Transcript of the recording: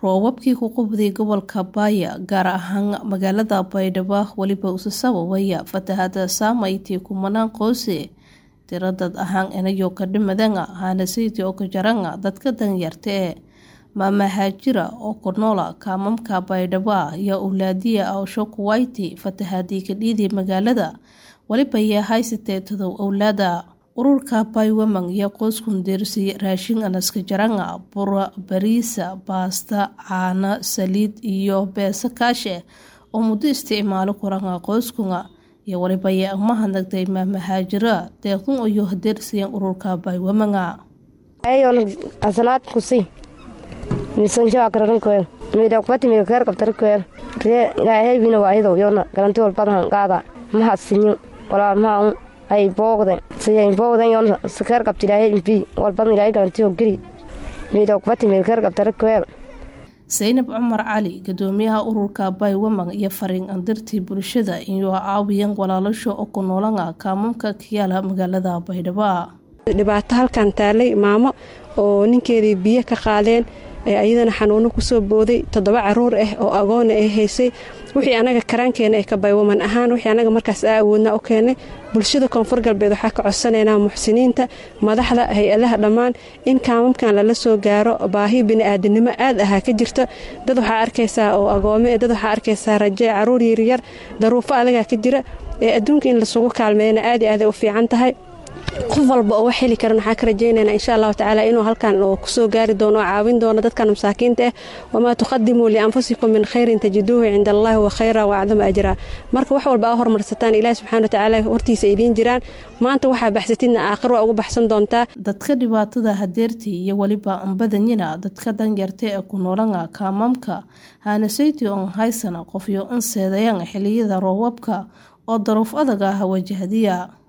roobabkii ku qubday gobolka Baya gaar ahaan magaalada Baydhabo weliba uu sababaya fatahaada saameeyay kumanaan qoys tiro dad ahaan inayo ka dhimadeen hanasaydi oo ka jaran dadka danyarta ee maama haajira oo ku noola kaamamka Baydhabo iyo awlaadiya awsho kuwayti fatahaadii ka dhiiday magaalada waliba ayaa haysatee todob awlaada ururka Baywaman iyo qoyskun deersay raashin anaska jaranga bur bariisa baasta caano saliid iyo beesa kaashe oo muddo isticmaalo kuranga qoyskunga iyo waliba ayaa mahadnaqday maama haajira deequn iyo deersayeen ururka Baywamanga ayoon asalaad kusi misan jaa karan koel meeda kwati me kar kaptar koel re ilaahay bina waahido yoona garanti wal badan qaada ma hasinyo wala ma ay boogde siday boogden yoon sakar kapti ilaahay imbi wal badan ilaahay garanti oo giri meeda kwati me kar kaptar koel Zainab Cumar Cali gudoomiyaha ururka Baywamang iyo fariin andirtii bulshada inuu caawiyaan walaalasho oo ku noolanga kaamamka kiyaala magaalada Baydhabo dhibaato halkan taalay maamo oo ninkeedii biyo ka qaadeen ayadana xanuuno kusoo booday toddoba caruur ah oo agoona ay haysay wixii anaga karaankeena ee ka baywaman ahaan wixii anaga markaas aa awoodna u keenay bulshada koonfur galbeed waxaa ka codsanaynaa muxsiniinta madaxda hay-adaha dhammaan in kaamamkan lala soo gaaro baahi bini'aadanimo aad ahaa ka jirta dad waxaa arkaysaa oo agoome dad waxaa arkaysaa raje caruur yaryar daruufo adagaa ka jira ee adduunka in lasugu kaalmeeyana aad i aaday u fiican tahay qof walba oo wax heli karan waxaa ka rajaynayna insha allahu tacaala inuu halkan oo kusoo gaari doono oo caawin doono dadkan masaakiinta ah wamaa tuqadimuu lianfusikum min khayrin tajiduuhu cinda allahi wa khayra wa acdama ajraa marka wax walba aa hormarsataan ilahi subxana watacaala hortiisa idiin jiraan maanta waxaa baxsatidna aakhir waa ugu baxsan doontaa dadka dhibaatada hadeertii iyo weliba anbadanyina dadka danyarta ee ku noolanga kaamamka haanasayti on haysana qofyo an seedayan xiliyada roobabka oo daruuf adag ah wajahdiya